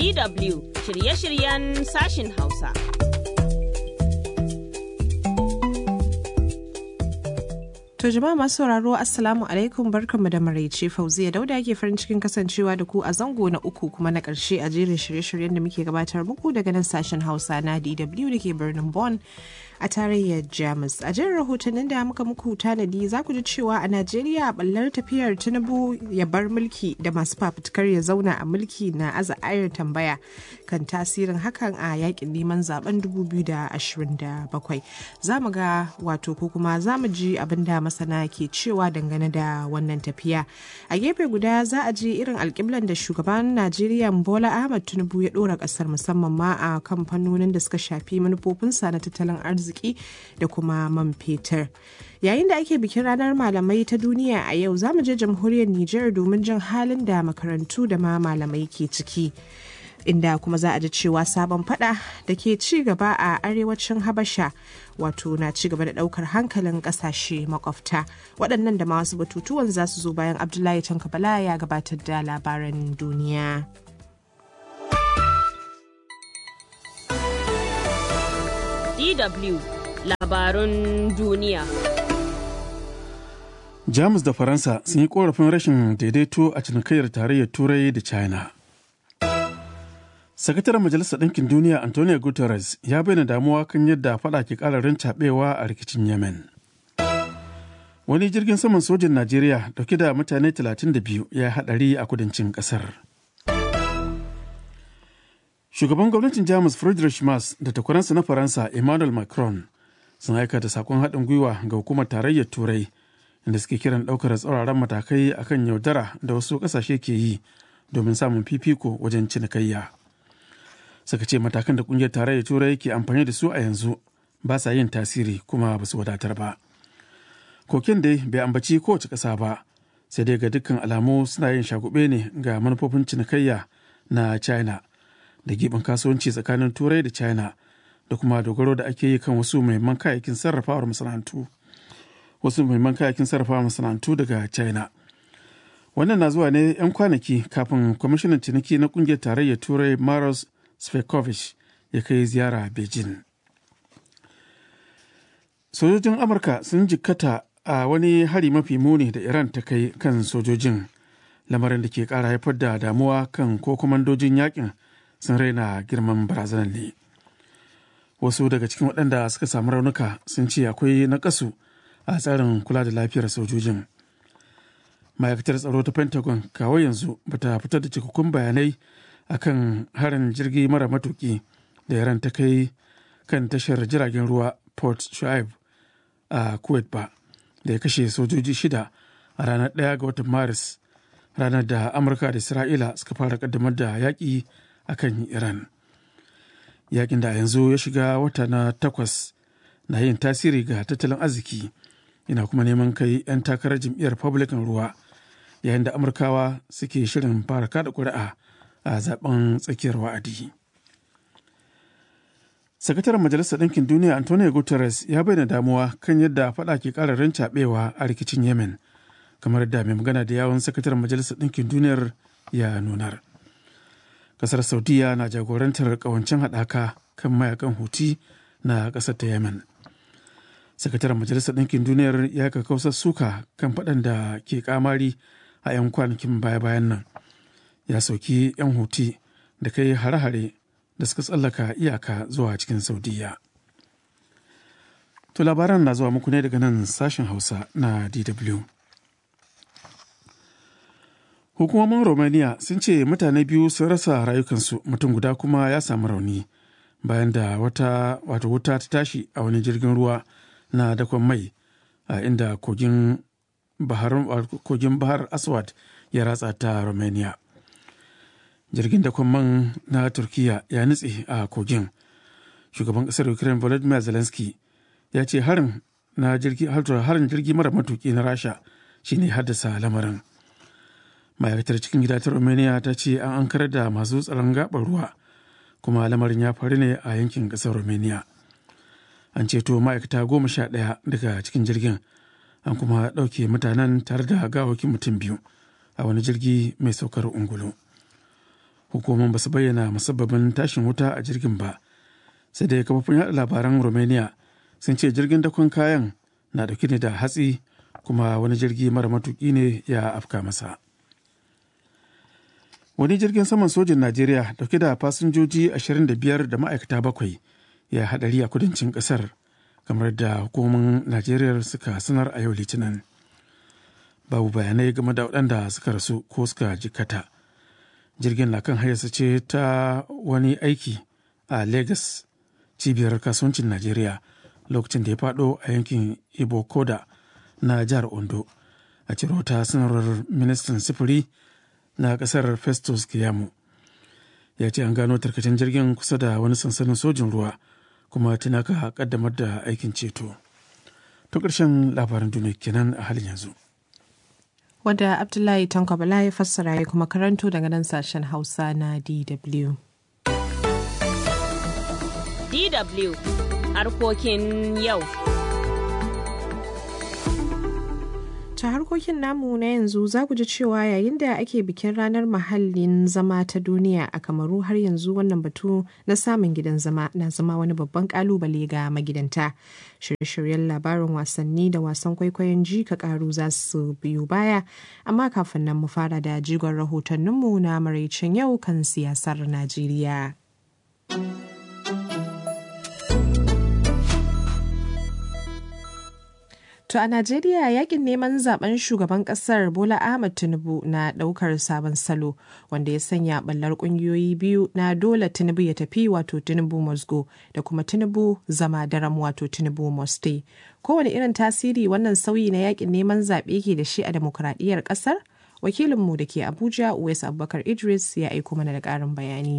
DW shirye-shiryen sashin Hausa. To jama'a masu sauraro Assalamu alaikum barkanmu da maraice Fauziya Dauda ke farin cikin kasancewa da ku a zango na uku kuma na ƙarshe a jerin shirye-shiryen da muke gabatar muku daga nan sashen Hausa na DW da ke birnin Bonn a tarayyar Jamus. A jerin rahotannin da muka muku tanadi za ku ji cewa a Najeriya ballar tafiyar Tinubu ya bar mulki da masu fafutukar ya zauna a mulki na aza ayar tambaya kan tasirin hakan a yakin neman zaben 2027. Za mu ga wato ko kuma za mu ji abin da masana ke cewa dangane da wannan tafiya a gefe guda za a je irin alkiblan da shugaban najeriya bola ahmad tinubu ya dora kasar musamman ma a kamfanonin da suka shafi manufofinsa na tattalin arziki da kuma man fetur yayin da ake bikin ranar malamai ta duniya a yau za mu je jamhuriyar niger domin jin halin da makarantu da ma malamai ke ciki inda kuma za a ji cewa sabon fada da ke ci gaba a arewacin habasha wato na ci gaba da daukar hankalin kasashe makwabta waɗannan da masu batutuwan za su zo bayan abdullahi tankabala ya gabatar da labaran duniya DW labarun duniya. Jamus da Faransa sun yi korafin rashin daidaito a cinikayyar tarayyar Turai da China. Sakataren Majalisar Ɗinkin Duniya Antonio Guterres ya bayyana damuwa kan yadda faɗa ke ƙararin caɓewa a rikicin Yemen. Wani jirgin saman sojin Najeriya dauke da mutane 32 ya haɗari a kudancin ƙasar. Shugaban gwamnatin Jamus Friedrich Merz da takwaransa na Faransa Emmanuel Macron sun aika da sakon haɗin gwiwa ga hukumar tarayyar Turai inda suke kiran ɗaukar tsauraran matakai akan yaudara da wasu ƙasashe ke yi domin samun fifiko wajen cinikayya. suka ce matakan da kungiyar tarayyar turai ke amfani da su a yanzu ba sa yin tasiri kuma ba su wadatar ba kokin dai bai ambaci kowace ƙasa ba sai dai ga dukkan alamu suna yin shagube ne ga manufofin cinikayya na china da giɓin kasuwanci tsakanin turai da china da kuma dogaro da ake yi kan wasu muhimman kayayyakin sarrafawar masana'antu wasu muhimman kayayyakin sarrafawar masana'antu daga china wannan na zuwa ne 'yan kwanaki kafin kwamishinan ciniki na kungiyar tarayyar turai maros Svekovic ya kai ziyara Beijing. Sojojin Amurka sun jikkata a wani hari mafi muni da Iran ta kai kan sojojin, lamarin da ke ƙara haifar da damuwa kan ko kwamandojin yakin sun raina girman barazanar ne. Wasu daga cikin waɗanda suka samu raunuka sun ce akwai naƙasu a tsarin kula da lafiyar sojojin. Ma'aikatar tsaro ta Pentagon kawo yanzu bata fitar da cikakkun bayanai akan harin jirgi mara matuki da yaran ta kai kan tashar jiragen ruwa port shu'aib a kuwait ba da ya kashe sojoji shida a ranar ɗaya ga watan maris ranar da amurka da isra'ila suka fara kaddamar da yaƙi a kan iran yaƙin da yanzu ya shiga wata na takwas na yin tasiri ga tattalin arziki yana kuma neman kai 'yan takarar jam'iyyar republican ruwa yayin da amurkawa suke shirin fara kada ƙuri'a a zaben tsakiyar wa'adi. Sakataren Majalisar Ɗinkin Duniya Antonio Guterres ya bayyana damuwa kan yadda faɗa ke ƙara rincaɓewa a rikicin Yemen, kamar da mai magana da yawon Sakataren Majalisar Ɗinkin Duniyar ya nunar. Ƙasar Saudiya na jagorantar ƙawancen haɗaka kan mayakan Huti na ƙasar ta Yemen. Sakataren Majalisar Ɗinkin Duniyar ya kausar suka kan faɗan da ke kamari a 'yan kwanakin baya-bayan nan. ya sauki 'yan huti da kai hare-hare da suka tsallaka iyaka zuwa cikin saudiya to labaran na zuwa muku ne daga nan sashen hausa na dw hukumomin romania sun ce mutane biyu sun rasa rayukansu mutum guda kuma ya samu rauni bayan da wata wato wuta ta tashi a wani jirgin ruwa na dakon mai a inda kogin bahar aswad ya ratsa ta romania jirgin da man na turkiya ya nutse a kogin shugaban kasar ukraine volodymyr zelensky ya ce harin na jirgi harin jirgi mara matuki na rasha shine haddasa lamarin ma'aikatar cikin gida ta romania ta ce an ankar da masu tsaron gabar ruwa kuma lamarin ya faru ne a yankin kasar romania an ceto ma'aikata goma sha ɗaya daga cikin jirgin an kuma ɗauke mutanen tare da gawakin mutum biyu a wani jirgi mai saukar ungulu hukumomin ba su bayyana musabbabin tashin wuta a jirgin ba sai dai kafofin yaɗa labaran romania sun ce jirgin dakon kayan na dauke ne da hatsi kuma wani jirgi mara matuki ne ya afka masa wani jirgin saman sojin najeriya dauke da fasinjoji 25 da ma'aikata bakwai ya hadari a kudancin kasar kamar da hukumomin najeriya suka sanar a yau litinin babu bayanai game da waɗanda suka rasu ko suka jikata jirgin na kan hayarsa ce ta wani aiki a lagos cibiyar kasuwancin najeriya lokacin da ya faɗo a yankin ibo koda na jihar ondo a ciro ta sanarwar ministan sifiri na ƙasar festus kiyamu ya ce an gano tarkacen jirgin kusa da wani sansanin sojin ruwa kuma tana ka kaddamar da aikin ceto to ƙarshen labaran duniya kenan a halin yanzu wadda abdullahi tanko bala ya fassara ya kuma karanto daga nan sashen hausa na dw DW harkokin yau. ta harkokin namu na yanzu za ku ji cewa yayin da ake bikin ranar mahallin zama ta duniya a kamaru har yanzu wannan batu na samun gidan zama na zama wani babban kalubale ga magidanta shirye-shiryen labarin wasanni da wasan kwaikwayon ji ka karu za su biyu baya amma kafin nan mu fara da jigon rahotanninmu na maraicin yau kan siyasar najeriya To a Najeriya yakin neman zaben shugaban kasar Bola Ahmed Tinubu na daukar sabon salo wanda ya sanya ballar kungiyoyi biyu na dole Tinubu ya tafi wato Tinubu Mosgo da kuma Tinubu zama daram wato Tinubu Moste. Kowane irin tasiri wannan sauyi na yakin neman zaɓe ke da shi a demokuraɗiyyar ƙasar? Wakilinmu da ke Abuja Uwais Abubakar Idris ya aiko mana da ƙarin bayani.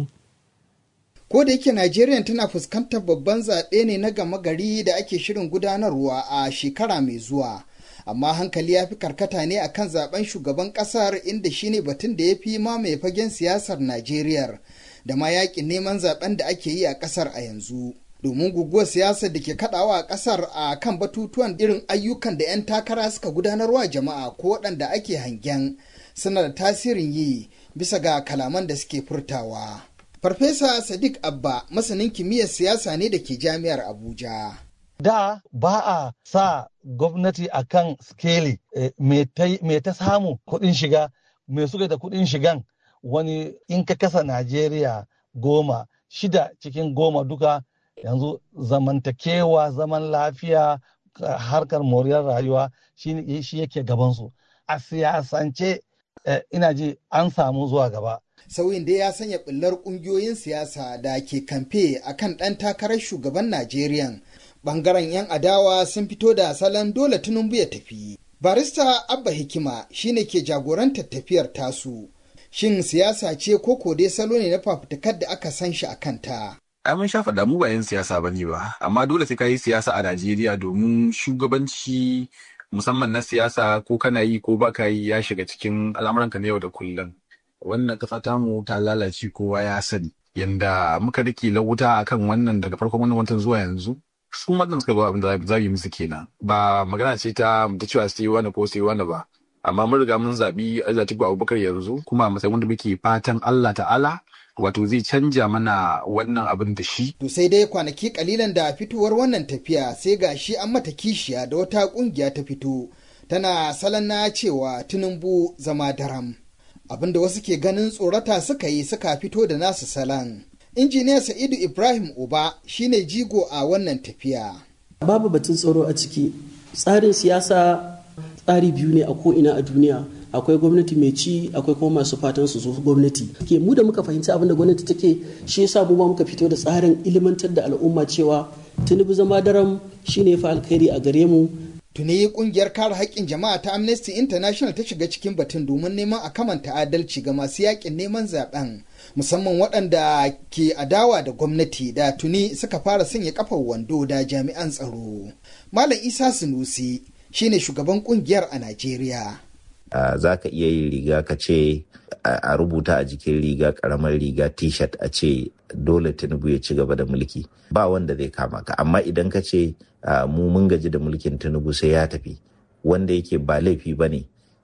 Ko da yake Najeriya tana fuskantar babban zaɓe ne na gama gari da ake shirin gudanarwa a shekara mai zuwa. Amma hankali ya fi karkata ne akan zaben shugaban ƙasar inda shine batun da ya fi mamaye fagen siyasar Najeriya da ma yaƙin neman zaben da ake yi a ƙasar a yanzu. Domin guguwar siyasar da ke kaɗawa a ƙasar a kan batutuwan irin ayyukan da 'yan takara suka gudanarwa jama'a ko waɗanda ake hangen suna da tasirin yi bisa ga kalaman da suke furtawa. Farfesa Sadiq Abba masanin kimiyyar siyasa ne da ke jami'ar Abuja. Da ba a sa gwamnati a kan skeli me ta samu kuɗin shiga, me suka da kuɗin shigan wani in ka kasa Najeriya goma, shida cikin goma duka yanzu zamantakewa, zaman lafiya, harkar moriyar rayuwa shi yake gabansu. A siyasance ina ji an samu zuwa gaba. sauyin da ya sanya ɓullar ƙungiyoyin siyasa da ke kamfe a kan ɗan takarar shugaban Najeriya. Ɓangaren 'yan adawa sun fito da salon dole Tinubu ya tafi. Barista Abba Hikima shine ke jagorantar tafiyar tasu. Shin siyasa ce ko ko dai salo ne na fafutukar da aka san shi a kanta? ai mun sha faɗa mu ba 'yan siyasa ba ne ba amma dole sai ka yi siyasa a Najeriya domin shugabanci musamman na siyasa ko kana yi ko baka yi ya shiga cikin al'amuranka na yau da kullum. wannan ƙasa tamu ta lalace kowa ya sani yanda muka rike lauta akan wannan daga farkon wannan watan zuwa yanzu su wannan suka zo abin da za yi musu kenan ba magana ce ta ta cewa sai wani ko sai wani ba amma mun riga mun zaɓi Atiku Abubakar yanzu kuma a matsayin wanda muke fatan Allah ta'ala wato zai canja mana wannan abin da shi. To sai dai kwanaki kalilan da fitowar wannan tafiya sai ga shi an mata kishiya da wata kungiya ta fito tana salon na cewa Tinubu zama daram. Abin da wasu ke ganin tsorata suka yi suka fito da nasu salon. Injiniya Sa'idu Ibrahim Uba shine jigo a wannan tafiya. Babu batun tsoro a ciki. Tsarin siyasa tsari biyu ne a ko'ina a duniya. akwai gwamnati mai ci akwai kuma masu fatan su zo gwamnati ke mu da muka fahimci abin da gwamnati take shi yasa mu ba muka fito da tsarin ilimantar da al'umma cewa tinubu zama daram shine fa alkhairi a gare mu tuni kungiyar kare haƙƙin jama'a ta amnesty international ta shiga cikin batun domin neman a kamanta adalci ga masu yaƙin neman zaben musamman waɗanda ke adawa da gwamnati da tuni suka fara sanya kafar wando da jami'an tsaro malam isa sunusi shine shugaban kungiyar a najeriya Uh, za ka iya yin riga ka ce a uh, rubuta a jikin riga karamar riga t-shirt a ce dole tinubu ya ci gaba da mulki ba wanda zai kama ka amma idan ka ce uh, mu mun gaji da mulkin tinubu sai ya tafi wanda yake ba laifi ba ne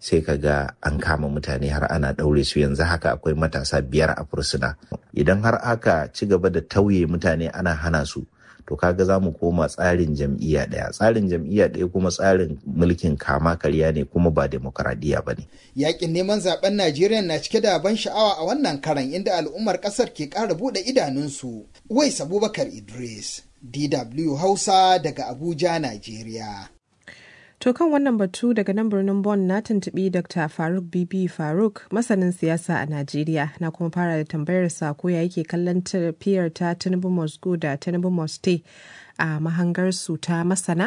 sai ka ga an kama mutane har ana ɗaure su yanzu haka akwai matasa biyar a fursuna idan har aka ci gaba da tauye mutane ana hana su to kaga za mu koma tsarin jam'iyya ɗaya tsarin jam'iyya ɗaya kuma tsarin mulkin kama karya ne kuma ba demokaradiyya ba ne yakin neman zaben najeriya na cike da ban sha'awa a wannan karan inda al'ummar kasar ke ƙara buɗe idanunsu wais abubakar idris dw hausa daga abuja najeriya To kan wannan batu daga nan birnin Bonn na tuntuɓi Dr. Faruk Bibi Faruk masanin siyasa a Najeriya na kuma fara da tambayar sa ko ya yake kallon tafiyar ta Tinubu Moscow da Tinubu Moste a mahangar su ta masana?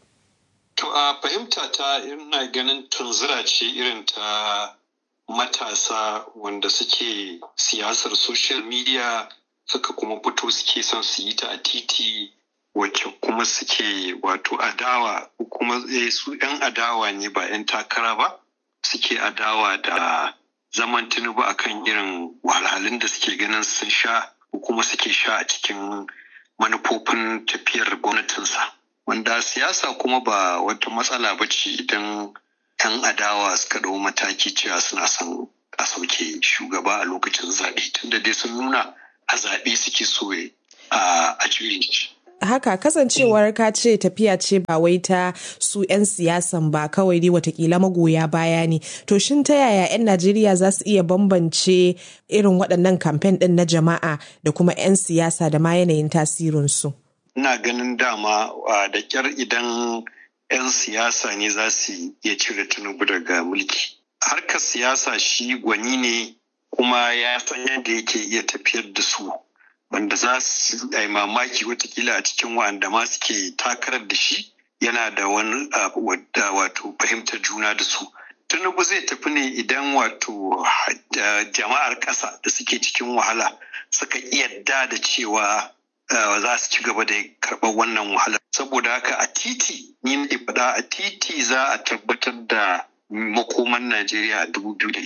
To a fahimta ta ina ganin tunzura ce irin ta matasa wanda suke siyasar social media suka kuma fito suke son su yi ta a titi wacce kuma suke wato adawa kuma su 'yan adawa ne ba 'yan takara ba suke adawa da zaman tinubu akan irin wahalhalun da suke ganin sun sha ko kuma suke sha a cikin manufofin tafiyar gwamnatinsa wanda siyasa kuma ba wata matsala ba ce idan 'yan adawa suka ɗau mataki cewa suna son a sauke shugaba a lokacin zaɓe tunda dai sun nuna a zaɓe suke so a juyin shi haka kasancewar ka ce tafiya ce ba wai ta su 'yan siyasan ba kawai dai watakila magoya baya ne to shin ta yaya 'yan najeriya za su iya bambance irin waɗannan kamfen ɗin na jama'a da kuma 'yan siyasa da ma yanayin tasirinsu ina ganin dama da kyar idan 'yan siyasa ne za su iya cire tinubu daga mulki harkar siyasa shi gwani ne kuma ya san yadda yake iya tafiyar da su wanda za su yi mamaki watakila a cikin wa'anda ma suke takarar da shi yana da wani wato fahimtar juna da su tinubu zai tafi ne idan wato jama'ar ƙasa da suke cikin wahala suka yadda da cewa za su ci gaba da karɓar wannan wahala saboda haka a titi ni ne faɗa a titi za a tabbatar da makoman Najeriya a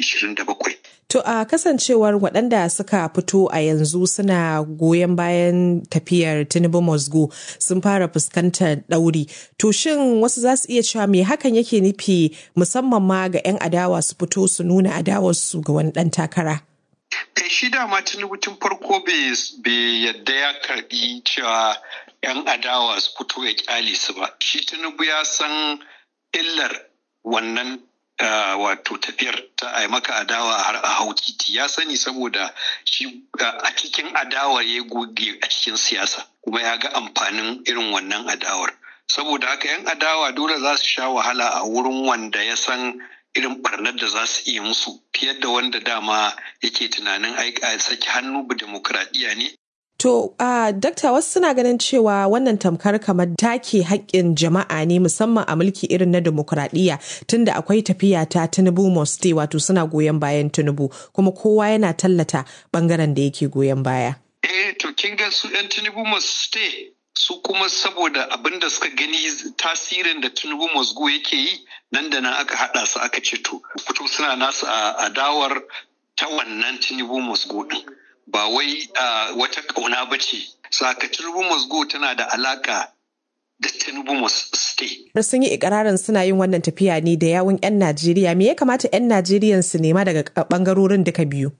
2027. To a kasancewar waɗanda suka fito a yanzu suna goyon bayan tafiyar Tinubu Mosgo sun fara fuskantar ɗauri. To shin wasu za su iya cewa me hakan yake nufi musamman ma ga 'yan adawa su fito su nuna adawarsu ga wani ɗan takara? Kai shi dama Tinubu tun farko bai yadda ya karɓi cewa 'yan adawa su fito ya kyale su ba. Shi Tinubu ya san illar wannan Uh, wato tafiyar ta a maka adawa har a hau titi ya sani saboda shi uh, a cikin adawar ya goge a cikin siyasa kuma ya ga amfanin irin wannan adawar saboda haka yan adawa dole za su sha wahala a wurin wanda ya san irin barnar da za su iya musu fiye da wanda dama yake tunanin aika saki hannu bu demokradiyya ne To, uh, dakta wasu suna ganin cewa wannan tamkar kamar take haƙƙin jama'a ne musamman a mulki irin na demokuraɗiyya tunda akwai tafiya ta Tinubu Moste wato suna goyon bayan Tinubu kuma kowa yana tallata bangaren da yake goyon baya. Eh, to kin ga su 'yan Tinubu Moste su kuma saboda abin da suka gani tasirin da Tinubu Mosgo yake yi nan da nan aka haɗa su aka ce to fito suna nasu a adawar ta wannan Tinubu Mosgo ɗin. ba wai uh, wata ƙauna ba ce saka tinubu mosgo tana da alaka da tinubu stay. sun yi ikirarin suna yin wannan tafiya ne da yawun 'yan najeriya me ya kamata 'yan najeriya su nema daga bangarorin duka biyu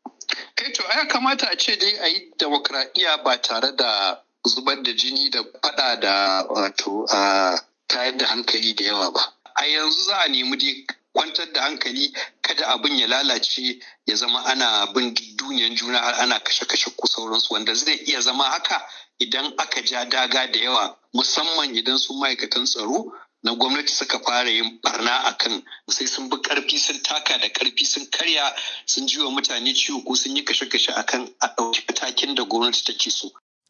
kai to ya kamata a ce dai a yi demokradiyya ba tare da zubar da jini da fada da wato a tayar da hankali da yawa ba a yanzu za a nemi dai kwantar da hankali kada abin ya lalace ya zama ana bin duniyan juna har ana kashe-kashe ko sauransu wanda zai iya zama haka idan aka ja daga da yawa musamman idan su ma'aikatan tsaro na gwamnati suka fara yin barna akan sai sun bi karfi sun taka da karfi sun karya sun ji wa mutane ciwo ko sun yi kashe-kashe akan a ɗauki matakin da gwamnati take so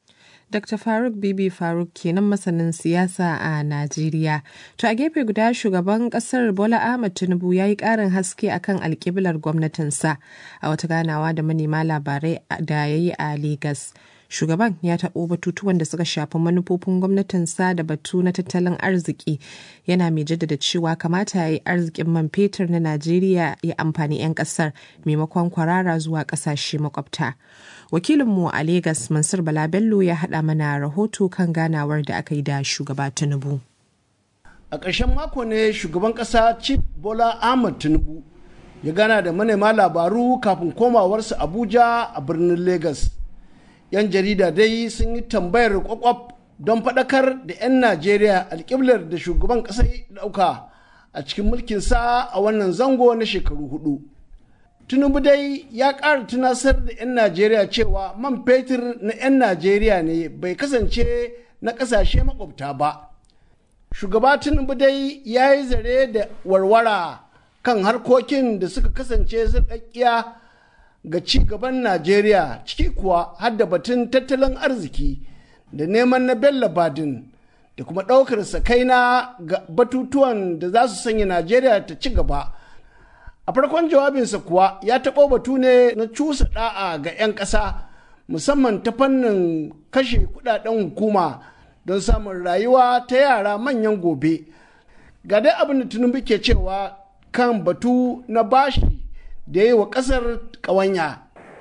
Dr. Faruk Bibi Faruk kenan masanin siyasa a Najeriya. To a gefe guda shugaban kasar Bola Ahmed Tinubu ya yi ƙarin haske akan alƙiblar gwamnatinsa a wata ganawa da manema labarai da ya yi a Legas. Shugaban ya taɓo batutuwan da suka shafi manufofin gwamnatinsa da batu na tattalin arziki yana mai jaddada cewa kamata ya yi arzikin man fetur na Najeriya ya amfani 'yan ƙasar maimakon kwarara zuwa ƙasashe makwabta. wakilinmu a Legas Mansur Bala Bello ya haɗa mana rahoto kan ganawar da aka yi da shugaba Tinubu. a ƙarshen mako ne shugaban ƙasa chief bola ahmad tinubu ya gana da manema labaru kafin komawarsa abuja a birnin lagos 'yan jarida dai sun yi tambayar kwakwaf don faɗakar da 'yan najeriya alƙiblar da shugaban ƙasa ya ɗauka a cikin mulkinsa a wannan zango na shekaru hudu tinubu dai ya ƙara tunasar da 'yan najeriya cewa man fetur na 'yan najeriya ne bai kasance na ƙasashe makwabta ba shugaba tinubu dai ya yi zare da warwara kan harkokin da suka kasance sarƙaƙƙiya ga ci gaban najeriya ciki kuwa har da batun tattalin arziki da neman na bello badin da kuma ɗaukar sakaina ga batutuwan da za su sanya najeriya ta ci gaba a farkon jawabinsa kuwa ya taɓo batu ne na cusa ɗa'a ga 'yan ƙasa musamman ta fannin kashe kudaden hukuma don samun rayuwa ta yara manyan gobe ga dai abin da tinubu ke cewa kan batu na bashi da ya yi wa ƙasar ƙawanya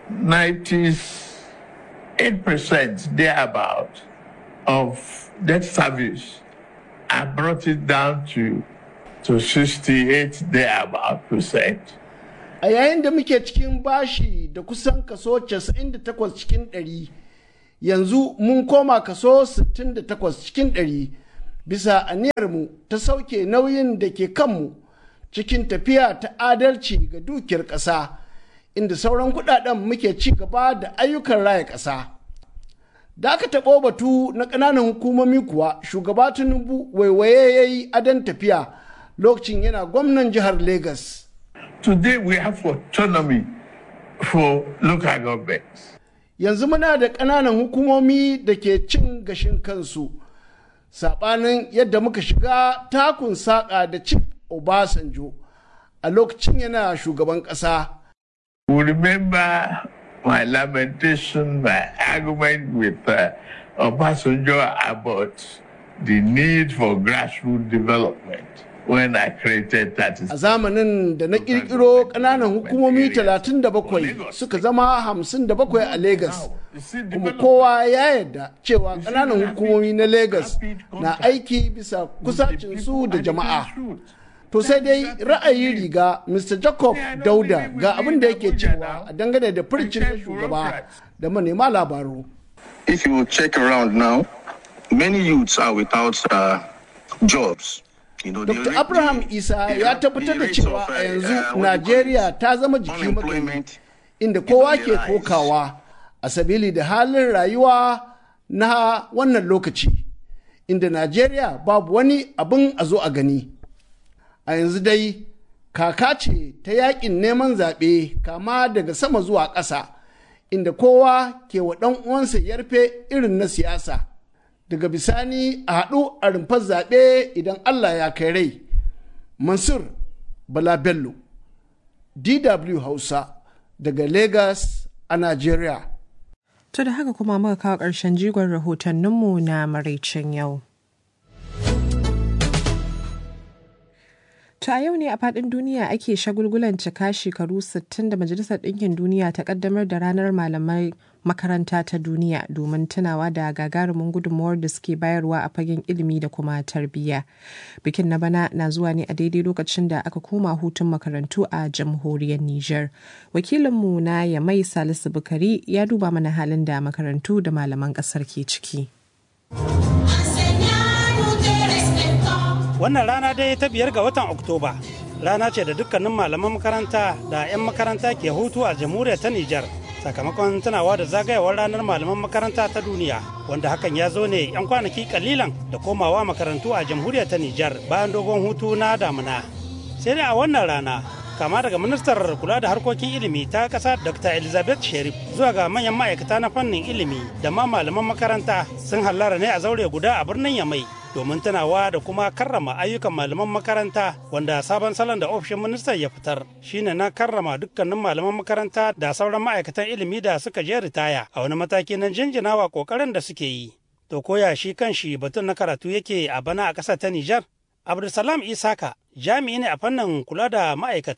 98% thereabout of debt service I brought it down to to 68 thereabout percent. A yayin da muke cikin bashi da kusan kaso 98 cikin 100 yanzu mun koma kaso 68 cikin 100 bisa aniyarmu ta sauke nauyin da ke kanmu cikin tafiya ta adalci ga dukiyar ƙasa inda sauran kudaden muke ci gaba da ayyukan raya ƙasa. da aka taɓo batu na ƙananan hukumomi kuwa shugaba tinubu waiwaye ya yi adon tafiya lokacin yana gwamnan jihar Legas. Today we have autonomy for local governments. Yanzu muna da ƙananan hukumomi da ke cin gashin kansu. Saɓanin yadda muka shiga takun saƙa da Chief Obasanjo a lokacin yana shugaban ƙasa. We remember my lamentation, my argument with uh, Obasanjo about the need for grassroots development. when I created that. A zamanin da na kirkiro ƙananan hukumomi 37 suka zama 57 a Legas. Kuma kowa ya yarda cewa ƙananan hukumomi na Legas na aiki bisa kusacinsu da jama'a. To sai dai ra'ayi riga Mr. Jacob Dauda ga abin da yake cewa a dangane da furcin na shugaba da manema labaru. If you check around now, many youths are without uh, jobs. Dr. Abraham Isa ya tabbatar da cewa a yanzu Najeriya ta zama jiki magani inda kowa ke kokawa a sabili da halin rayuwa na wannan lokaci inda Najeriya babu wani abin a zo a gani. A yanzu dai kaka ce ta yakin neman zaɓe kama daga sama zuwa ƙasa inda kowa ke wa ɗan uwansa yarfe irin na siyasa. daga bisani a haɗu a rumfar zaɓe idan Allah ya kai rai. Mansur Bala Bello, DW Hausa daga Lagos a Najeriya. To da haka kuma muka kawo ƙarshen jigon rahotanninmu na maraicin yau. To a yau ne a faɗin duniya ake shagulgulan cika shekaru 60 da Majalisar Ɗinkin Duniya ta ƙaddamar da ranar malamai makaranta ta duniya domin tunawa da gagarumin gudunmawar da suke bayarwa a fagen ilimi da kuma tarbiyya. Bikin na bana na zuwa ne a daidai lokacin da aka koma hutun makarantu a jamhuriyar Nijar. Wakilinmu na Yamai Salisu Bukari ya duba mana halin da makarantu da malaman ƙasar ke ciki. Wannan rana dai ta biyar ga watan Oktoba. Rana ce da dukkanin malaman makaranta da 'yan makaranta ke hutu a jamhuriyar ta Nijar. Sakamakon tunawa da zagayewar ranar malaman makaranta ta duniya, wanda hakan ya zo ne 'yan kwanaki kalilan da komawa makarantu a jamhuriyar ta Nijar bayan dogon hutu na damuna. Sai dai a wannan rana, kama daga ministar kula da harkokin ilimi ta ƙasa dr elizabeth sherif zuwa ga manyan ma'aikata na fannin ilimi da ma malaman makaranta sun hallara ne a zaure guda a birnin yamai domin tunawa da kuma karrama ayyukan malaman makaranta wanda sabon salon da ofishin ministan ya fitar shine na karrama dukkanin malaman makaranta da sauran ma'aikatan ilimi da suka je ritaya a wani mataki na jinjinawa kokarin da suke yi to koya shi kan shi batun na karatu yake a bana a ƙasar ta nijar abdulsalam isaka jami'i ne a fannin kula da ma'aikata a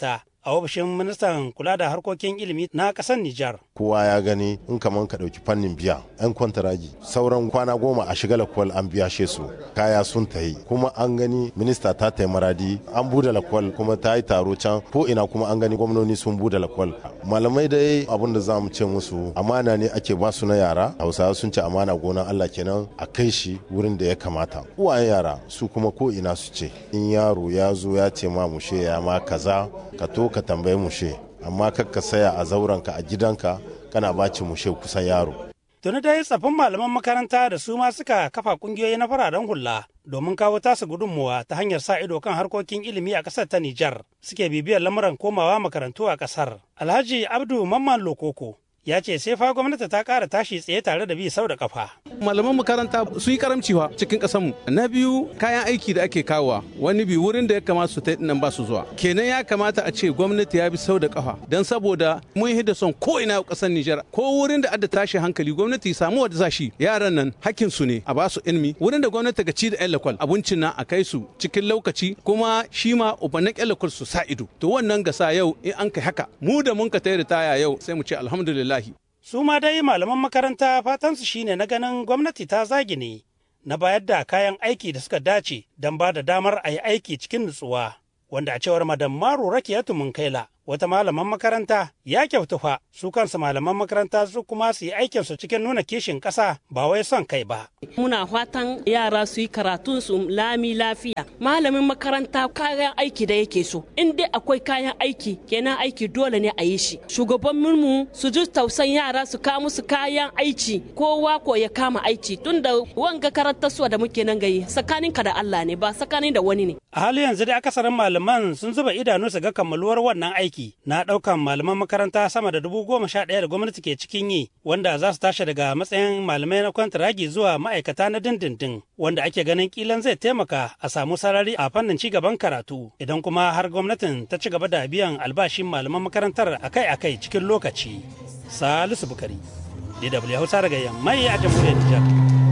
a ofishin ministan kula da harkokin ilimi na ƙasar Nijar. Kowa ya gani in kaman ka ɗauki fannin biya 'yan kwantaragi sauran kwana goma a shiga lakwal an biya she su kaya sun tayi kuma an gani minista ta tayi maradi an bude lakwal kuma ta yi taro can ko ina kuma an gani gwamnoni sun bude lakwal malamai dai abin da za mu ce musu amana ne ake ba su na yara hausawa sun ce amana gona Allah kenan a kai shi wurin da ya kamata uwayen yara su kuma ko ina su ce in yaro ya zo ya ce ma mushe ya ma kaza ka to ka tambayi mushe amma kar ka saya a zauranka a gidanka kana baci mushe kusan yaro Tuni dai tsaffin malaman makaranta da su ma suka kafa kungiyoyi na fararen hula domin kawo tasu gudunmuwa ta hanyar sa ido kan harkokin ilimi a ƙasar ta Nijar suke bibiyar lamuran komawa makarantu a ƙasar. Alhaji Abdu Mamman Lokoko ya ce sai fa gwamnati ta ƙara tashi tsaye tare da bi sau da kafa. Malaman makaranta su yi karamciwa cikin ƙasarmu. Na biyu kayan aiki da ake kawowa wani bi wurin da ya kamata su ta nan ba su zuwa. Kenan ya kamata a ce gwamnati ya bi sau da kafa don saboda mun yi da son ko ina ƙasar Nijar ko wurin da adda tashi hankali gwamnati ya samu wadda zashi yaran nan hakkin su ne a ba su ilimi wurin da gwamnati ga ci da ƴan lakwal abincin nan a kai su cikin lokaci kuma shi ma ubannin ƴan lakwal su sa ido. To wannan gasa yau in an kai haka mu da mun ka tayi ritaya yau sai mu ce alhamdulillah Su ma dai malaman makaranta fatansu shine na ganin gwamnati ta zagi ne na bayar da kayan aiki da suka dace don ba da damar a yi aiki cikin nutsuwa. Wanda a cewar Madam Maru Rakiyatu Munkaila wata malaman makaranta ya kyautu fa su kansu malaman makaranta su kuma su yi aikinsu cikin nuna kishin ƙasa ba wai son kai ba. Muna fatan yara su yi karatun su lami lafiya. Malamin makaranta kayan aiki da yake so. In dai akwai kayan aiki kenan aiki dole ne a yi shi. Shugabannin mu su ji tausan yara su kawo musu kayan aiki kowa ko ya kama aiki tunda wanga karantarsuwa da muke nan gayi tsakaninka da Allah ne ba tsakanin da wani ne. A hali yanzu dai akasarin malaman sun zuba idanu su ga kammaluwar wannan aiki na ɗaukan malaman makaranta sama da dubu goma sha ɗaya da gwamnati ke cikin yi wanda za su tashi daga matsayin malamai na kwantaragi zuwa ma'aikata na dindindin wanda ake ganin kilan zai taimaka a samu sarari a fannin ci gaban karatu idan kuma har gwamnatin ta ci gaba da biyan albashin malaman makarantar akai-akai cikin lokaci. Salisu Bukari, DW Hausa daga Yammai a jamhuriyar Nijar.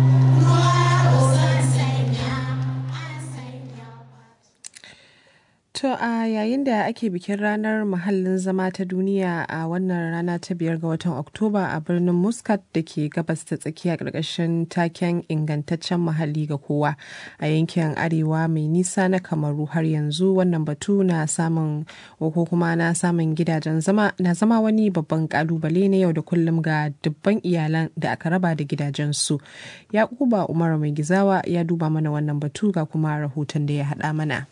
To a yayin da ake bikin ranar muhallin zama ta duniya a wannan rana ta biyar ga watan Oktoba a birnin Muscat da ke gabas ta tsakiya ƙarƙashin taken ingantaccen muhalli ga kowa a yankin arewa mai nisa na kamaru har yanzu wannan batu na samun ko kuma na samun gidajen zama na zama wani babban kalubale na yau da kullum ga dubban iyalan da aka raba da gidajensu. Yakuba Umar mai gizawa ya duba mana wannan batu ga kuma rahoton da ya haɗa mana.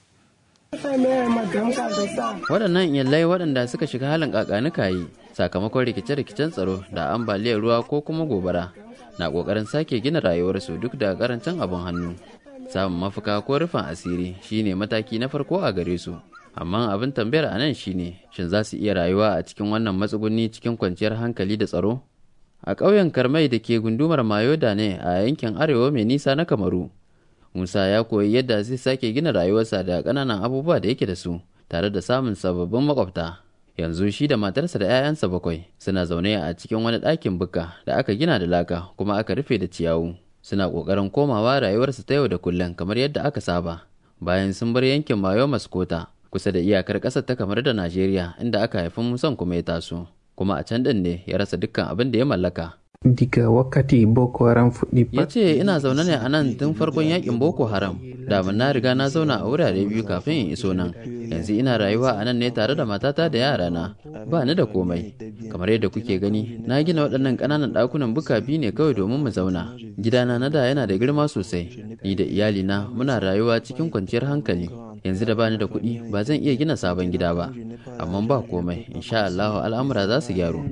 Waɗannan iyalai waɗanda suka shiga halin yi sakamakon rikice-rikicen tsaro da ambaliyar ruwa ko kuma gobara na ƙoƙarin sake gina rayuwarsu duk da ƙarancin abin hannu. Samun mafaka ko rufin asiri shine mataki na farko a gare su. Amma abin tambayar a nan shine shin za su iya rayuwa a cikin wannan matsuguni cikin kwanciyar hankali da tsaro? A ƙauyen Karmai da ke gundumar Mayoda ne a yankin arewa mai nisa na Kamaru. Musa ya koyi yadda zai sake gina rayuwarsa da ƙananan abubuwa da yake da su tare da samun sababbin makwabta. Yanzu shi da matarsa da 'ya'yansa bakwai suna zaune a cikin wani ɗakin buka da aka gina da laka kuma aka rufe da ciyawu. Suna ƙoƙarin komawa rayuwarsu ta yau da kullum kamar yadda aka saba. Bayan sun bar yankin Mayo Maskota kusa da iyakar ƙasar ta kamar da Najeriya inda aka haifi Musan kuma ya taso. Kuma a can ɗin ne ya rasa dukkan abin da ya mallaka. diga wakati boko haram fuɗi ya ce ina zaune ne a nan tun farkon yakin boko haram da na riga na zauna a wurare biyu kafin in iso nan yanzu ina rayuwa a nan ne tare da matata da yarana ba ni da komai kamar yadda kuke gani na gina waɗannan ƙananan ɗakunan buka biyu ne kawai domin mu zauna gidana na da yana da girma sosai ni da iyalina muna rayuwa cikin kwanciyar hankali yanzu da bani da kuɗi ba zan iya gina sabon gida ba amma ba komai insha Allah al'amura za su gyaru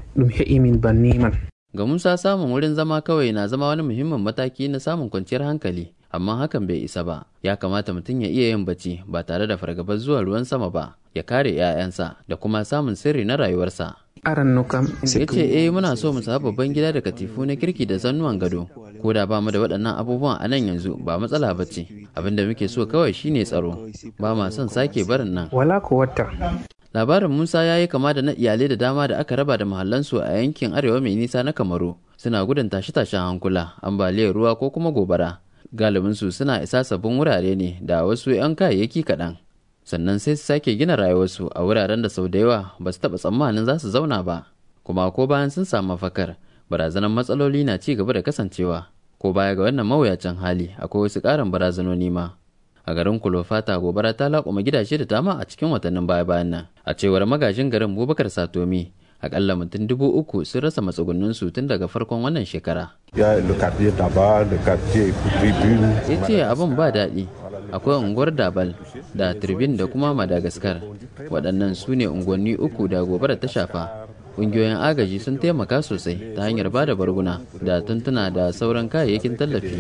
Ga Musa samun wurin zama kawai na zama wani muhimmin mataki na samun kwanciyar hankali, amma hakan bai isa ba. Ya kamata mutum ya iya yin bacci ba tare da fargabar zuwa ruwan sama ba, ya kare 'ya'yansa da kuma samun sirri na rayuwarsa. Ya ce, eh muna so mu samu babban gida da katifu na kirki da zannuwan gado. Ko da ba mu da waɗannan abubuwan a nan yanzu ba matsala ba ce. Abin da muke so kawai shine tsaro. Ba ma son sake barin nan. Wala ko wata. labarin musa ya yi kama da na iyalai da dama da aka raba da mahallansu a yankin arewa mai nisa na kamaru suna gudun tashe-tashen hankula ambaliyar ruwa ko kuma gobara galibinsu suna isa sabbin wurare ne da wasu 'yan kayayyaki kaɗan sannan sai su sake gina rayuwarsu a wuraren da sau da yawa ba su taɓa tsammanin za su zauna ba kuma ko bayan sun samu mafakar barazanar matsaloli na ci gaba da kasancewa ko baya ga wannan mawuyacin hali akwai wasu ƙarin barazanoni ma a garin kulofata gobara ta laƙuma gidaje da dama a cikin watannin baya bayan nan a cewar magajin garin bubakar satomi akalla mutum dubu uku sun rasa matsugunnin su tun daga farkon wannan shekara ya ce abin ba daɗi akwai unguwar dabal da turbin da kuma madagascar waɗannan su ne unguwanni uku da gobara ta shafa ƙungiyoyin agaji sun taimaka sosai ta hanyar ba da barguna da tuntuna da sauran kayayyakin tallafi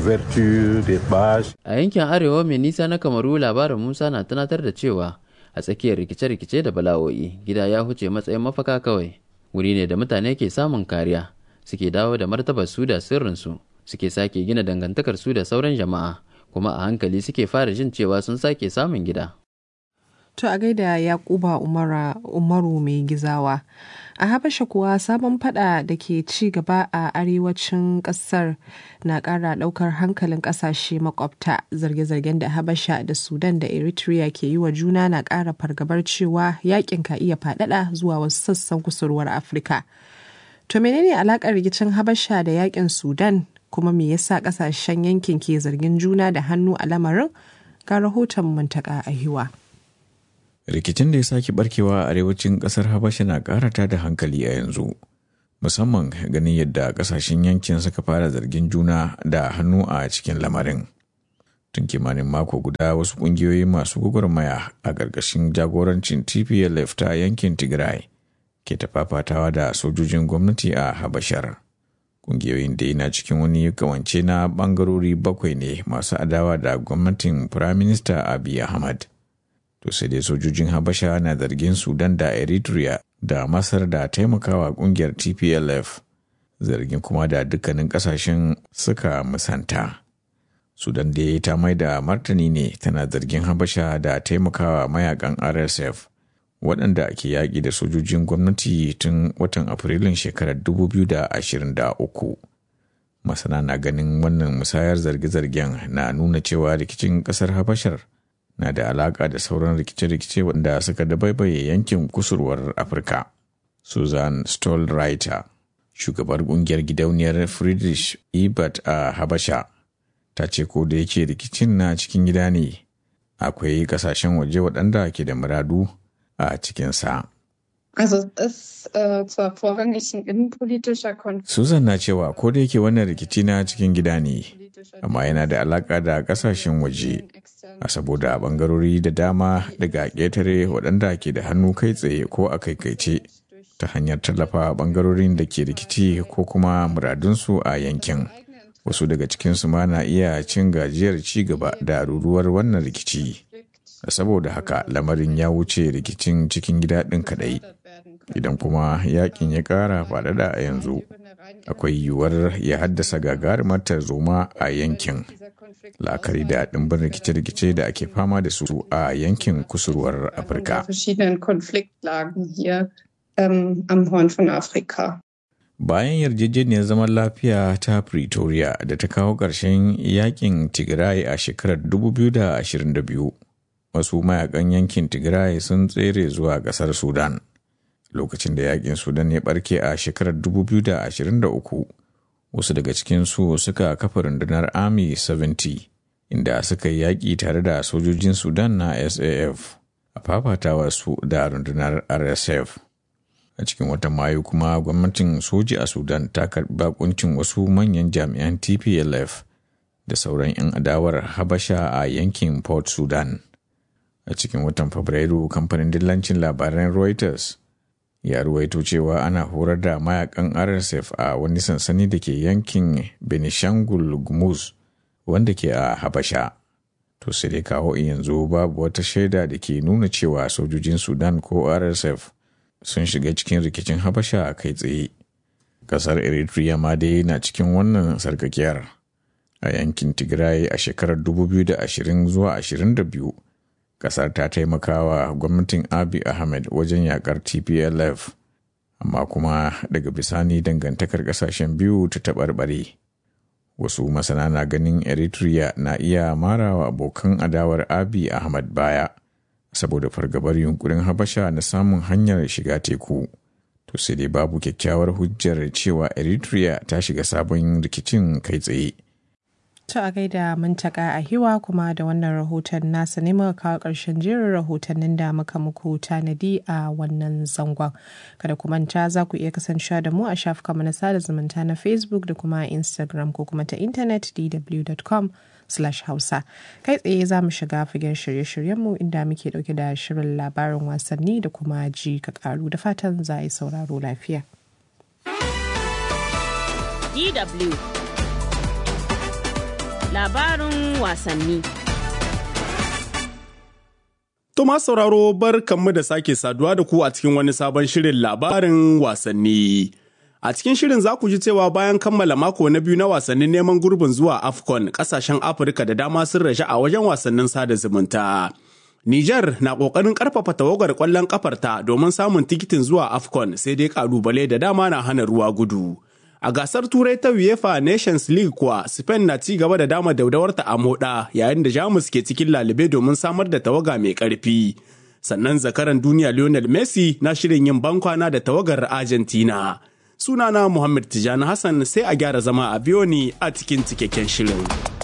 a yankin arewa mai nisa na kamaru labarin musa na tunatar da cewa a tsakiyar rikice-rikice da bala'o'i gida ya huce matsayin mafaka kawai wuri ne da mutane ke samun kariya suke dawo da martabar su da sirrinsu suke sake gina dangantakar su da sauran jama'a kuma a hankali suke fara jin cewa sun sake samun gida To a gaida Yakuba Umaru mai gizawa. A Habasha kuwa sabon fada da ke ci gaba a arewacin kasar na ƙara ɗaukar hankalin ƙasashe makwabta zarge-zargen da Habasha da Sudan da Eritrea ke yi wa juna na ƙara fargabar cewa yakin ka iya faɗaɗa zuwa wasu sassan kusurwar Afirka. To menene alaƙar rikicin Habasha da yakin Sudan kuma me yasa ƙasashen yankin ke zargin juna da hannu a lamarin? Ga rahoton Muntaka Ahiwa. rikicin da ya sake barkewa a arewacin kasar habasha na karata da hankali a yanzu musamman ganin yadda kasashen yankin suka fara zargin juna da hannu a cikin lamarin tun kimanin mako guda wasu kungiyoyi masu gwagwarmaya a ƙarƙashin jagorancin tplf ta yankin tigray ke tafafatawa da sojojin gwamnati a habashar kungiyoyin da yana cikin wani kawance na bangarori bakwai ne masu adawa da gwamnatin firaminista abiy ahmad to sai dai sojojin habasha na zargin sudan da eritrea da masar da taimakawa kungiyar tplf zargin kuma da dukkanin kasashen suka musanta sudan da ta mai da martani ne tana zargin habasha da taimakawa mayakan rsf waɗanda ke yaƙi da sojojin gwamnati tun watan afrilun shekarar 2023 masana na ganin wannan musayar zarge-zargen na nuna cewa rikicin ƙasar habashar na da alaƙa da sauran rikice-rikice wanda suka dabaibaye yankin kusurwar afirka susan stolreiter shugabar kungiyar gidauniyar friedrich ebert a habasha ta ce ko da yake rikicin na cikin gida ne akwai kasashen waje waɗanda ke da muradu a cikinsa. Also ist äh, zwar vorrangig ein innenpolitischer Konflikt. Susan na cewa ko da yake wannan rikici na cikin gida ne, amma yana da alaƙa da ƙasashen waje, a saboda bangarori da dama daga ƙetare waɗanda ke da hannu kai tsaye ko a kaikaice ta hanyar tallafa bangarorin da ke rikici ko kuma muradunsu a yankin. Wasu daga cikinsu ma na iya cin gajiyar ci gaba da ruruwar wannan rikici. Saboda haka lamarin ya wuce rikicin cikin gida ɗin kaɗai. Idan kuma yakin ya ƙara faɗaɗa a yanzu, akwai yiwuwar ya haddasa gagarumar tarzoma a yankin. la'akari da ɗimbin rikice-rikice da ake fama da su a yankin kusurwar afirka bayan yarjejeniyar zaman lafiya ta pretoria da ta kawo ƙarshen yakin tigray a shekarar 2022 wasu mayakan yankin tigray sun tsere zuwa ƙasar sudan lokacin da yakin sudan ya barke a shekarar 2023 wasu daga cikinsu suka kafa rundunar army 70 inda suka yi yaƙi tare da sojojin sudan na saf a fafatawa su da rundunar rsf a cikin watan mayu kuma gwamnatin soji a sudan ta karbi bakuncin wasu manyan jami'an tplf da sauran 'yan adawar habasha a yankin port sudan a cikin watan fabrairu kamfanin dillancin labaran reuters ya ruwaito cewa ana horar da mayakan rsf a wani sansani da ke yankin benishangul gumuz wanda ke a habasha to sai dai kawo yanzu babu wata shaida da ke nuna cewa sojojin sudan ko rsf sun shiga cikin rikicin habasha a kai tsaye kasar eritrea ma dai na cikin wannan sarkakiyar a yankin tigray a shekarar 2020 zuwa 22 kasar ta taimakawa gwamnatin abi ahmed wajen yakar tplf amma kuma daga bisani dangantakar kasashen biyu ta taɓarɓare wasu masana na ganin eritrea na iya marawa abokan adawar abi ahmed baya saboda fargabar yunkurin habasha na samun hanyar shiga teku to sai dai babu kyakkyawar hujjar cewa eritrea ta shiga sabon rikicin kai tsaye To a gaida mantaka a hiwa kuma da wannan rahoton nasa ne muka kawo ƙarshen jerin rahotannin da muka muku tanadi a wannan zangon. Kada ku manta za ku iya kasancewa da mu a shafukanmu na sada zumunta na Facebook da kuma Instagram ko kuma ta intanet dw.com slash hausa kai tsaye za mu shiga fagen shirye-shiryenmu inda muke dauke da shirin labarin wasanni da kuma ji ka karu da fatan za a yi sauraro lafiya. DW labarin wasanni. Tuma sauraro bar kanmu da sake saduwa da ku a cikin wani sabon shirin labarin wasanni. A cikin shirin za ku ji cewa bayan kammala mako na biyu na wasannin neman gurbin zuwa AFCON kasashen Afirka da dama sun rashe a wajen wasannin sada zumunta. Nijar na ƙoƙarin ƙarfafa tawagar ƙwallon ƙafarta domin samun tikitin zuwa AFCON sai dai ƙalubale da dama na hana ruwa gudu. A gasar Turai ta UEFA Nations League kuwa Spain na ci gaba da dama daudawarta a moda yayin da Jamus ke cikin lalube domin samar da tawaga mai ƙarfi. Sannan zakaran duniya Lionel Messi na shirin yin bankwana da tawagar Argentina. Sunana Muhammad Tijani Hassan sai a gyara zama a Biyoni a cikin cikakken shirin.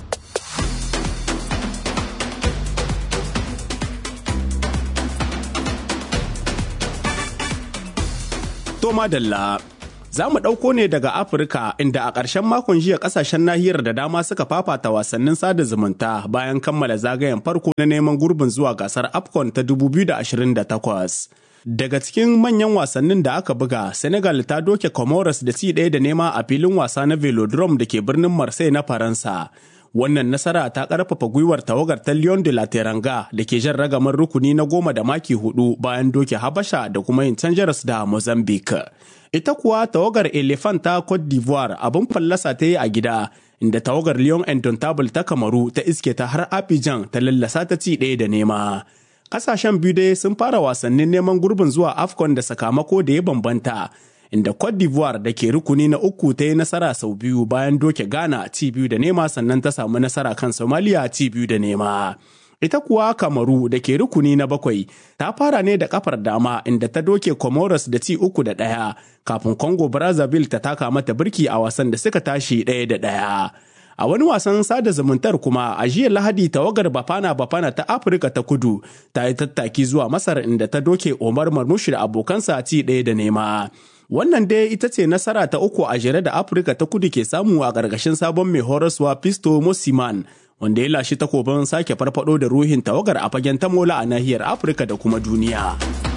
Toma Dalla Za mu ɗauko ne daga Afirka inda a ƙarshen makon jiya ƙasashen nahiyar da dama suka fafata wasannin sada zumunta bayan kammala zagayen farko na neman gurbin zuwa gasar AFCON ta 2028. Daga cikin manyan wasannin da aka buga, Senegal ta doke Comoros da ci ɗaya da nema a filin wasa na Velodrome da ke birnin Marseille na Faransa. Wannan nasara ta ƙarfafa gwiwar tawagar ta Lyon de la Teranga da ke jan ragamar rukuni na goma da maki hudu bayan doke Habasha da kuma yin canjaras da Mozambique. Ita kuwa tawagar Elephant ta Cote d'Ivoire abin fallasa ta yi a gida, inda tawagar Lyon Indomitable ta Kamaru ta iske ta har Abidjan ta lallasa ta ci ɗaya da nema. Kasashen biyu dai sun fara wasannin neman gurbin zuwa AFCON da sakamako da ya bambanta, inda Cote d'Ivoire da ke rukuni na uku ta yi nasara sau biyu bayan doke Ghana ci biyu da nema sannan ta samu nasara kan Somalia ci biyu da nema. Ita kuwa Kamaru da ke rukuni na bakwai ta fara ne da kafar dama inda ta doke Comoros da ci uku da ɗaya kafin Congo Brazzaville ta taka mata birki a wasan da suka tashi ɗaya da ɗaya. A wani wasan sada zumuntar kuma a jiya Lahadi tawagar Bafana Bafana ta Afirka ta kudu ta yi tattaki zuwa Masar inda ta doke Omar Marmushi da abokansa ci ɗaya da nema. Wannan dai ita ce nasara ta uku a jere da Afirka ta kudu ke samu a ƙarƙashin sabon mai horaswa Pisto Mosiman wanda ya lashe takobin sake farfado da ruhin tawagar a fagen tamola a nahiyar Afirka da kuma duniya.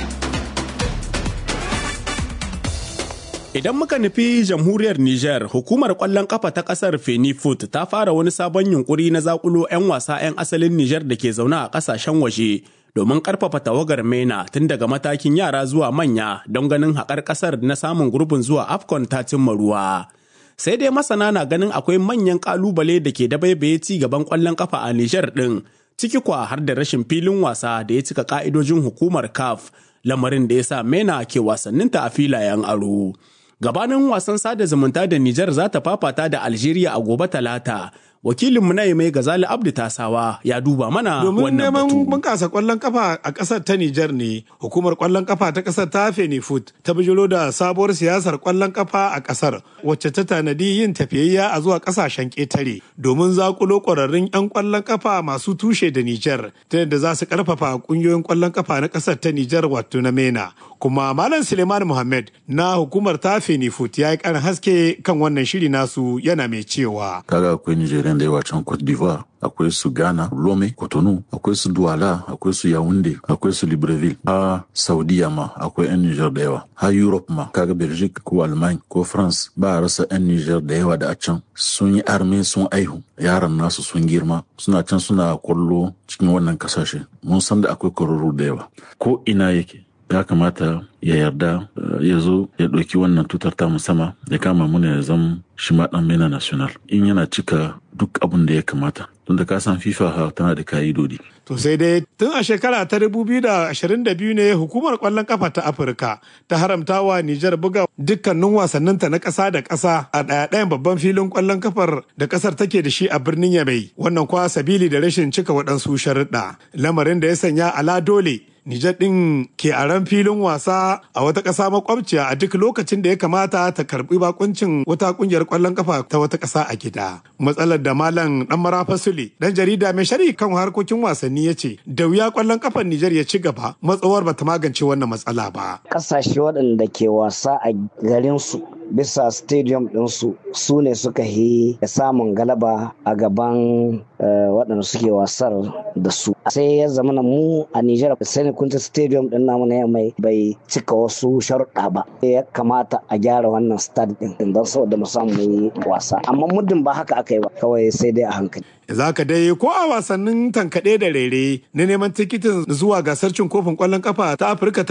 Idan muka nufi jamhuriyar Nijar, hukumar ƙwallon ƙafa ta ƙasar Fenifoot ta fara wani sabon yunkuri na zakulo 'yan wasa 'yan asalin Nijar da ke zaune a ƙasashen waje domin ƙarfafa tawagar MENA tun daga matakin yara zuwa manya don ganin haƙar ƙasar na samun gurbin zuwa AFCON ta cimma ruwa. Sai dai masana na ganin akwai manyan ƙalubale da ke dabaibaye ci gaban ƙwallon ƙafa a Nijar ɗin, ciki kwa har da rashin filin wasa da ya cika ƙa'idojin hukumar CAF, lamarin da ya sa MENA ke wasanninta a filayen aro. gabanin wasan sada zumunta da Nijar za ta fafata da Algeria a gobe talata. Wakilinmu na mai Gazali Abdu Tasawa ya duba mana Domin wannan neman batu. bunƙasa ƙwallon kafa a ƙasar ta Nijar ne, hukumar ƙwallon kafa ta ƙasar ta Fenifut ta bijiro da sabuwar siyasar ƙwallon kafa a ƙasar wacce ta tanadi yin tafiyayya a zuwa ƙasashen ƙetare domin zakulo ƙwararrun 'yan ƙwallon kafa masu tushe da Nijar ta yadda za su ƙarfafa ƙungiyoyin ƙwallon kafa na ƙasar ta Nijar wato na MENA. Kuma Malam Suleiman Muhammad na hukumar ta Fenifut ya yi ƙarin haske kan wannan shiri nasu yana mai cewa. kaga akwai Nigerian da yawa can Cote d'Ivoire akwai su Ghana Lome Cotonou akwai su Douala akwai su Yaounde akwai su Libreville a Saudiya ma akwai yan Niger da yawa har Europe ma kaga Belgique ko Alman ko France ba a rasa yan Niger da yawa da a can sun yi arme sun aihu yaran nasu sun girma suna can suna kwallo cikin wannan kasashe mun san da akwai kwararru da yawa ko ina yake ya kamata ya yarda uh, ya zo ya ɗauki wannan tutar ta sama ya kama muna ya zama shi ma ɗan mena national in yana cika duk abin da ya kamata tunda ka san FIFA tana da ka'idodi. To sai dai tun a shekara ta 2022 ne hukumar kwallon kafa ta Afirka ta haramta wa Nijar buga dukkanin wasanninta na ƙasa da ƙasa a ɗaya-ɗayan babban filin kwallon kafar da ƙasar take da shi a birnin Yamai. Wannan kwa sabili da rashin cika waɗansu sharuɗa. Lamarin da ya sanya ala dole Nijar ɗin ke a ran filin wasa a wata ƙasa makwabciya a duk lokacin da ya kamata ta karɓi bakuncin wata ƙungiyar ƙwallon kafa ta wata ƙasa a gida. Matsalar da Malam ɗan Marafa Sule, ɗan jarida mai shari kan harkokin wasanni ya ce, da wuya ƙwallon kafar Nijar ya ci gaba matsawar bata magance wannan matsala ba. Ƙasashe waɗanda ke wasa a garinsu bisa stadium ɗinsu su ne suka yi samun galaba a gaban waɗanda suke wasar da su sai ya zama mu a Nijar sai kunta stadium ɗin namu na mai bai cika wasu sharuɗa ba ya kamata a gyara wannan stad ɗin don saboda mu samu yi wasa amma muddin ba haka aka yi ba kawai sai dai a hankali za ka dai ko a wasannin tankaɗe da rere na neman tikitin zuwa gasar cin kofin ƙwallon kafa ta afirka ta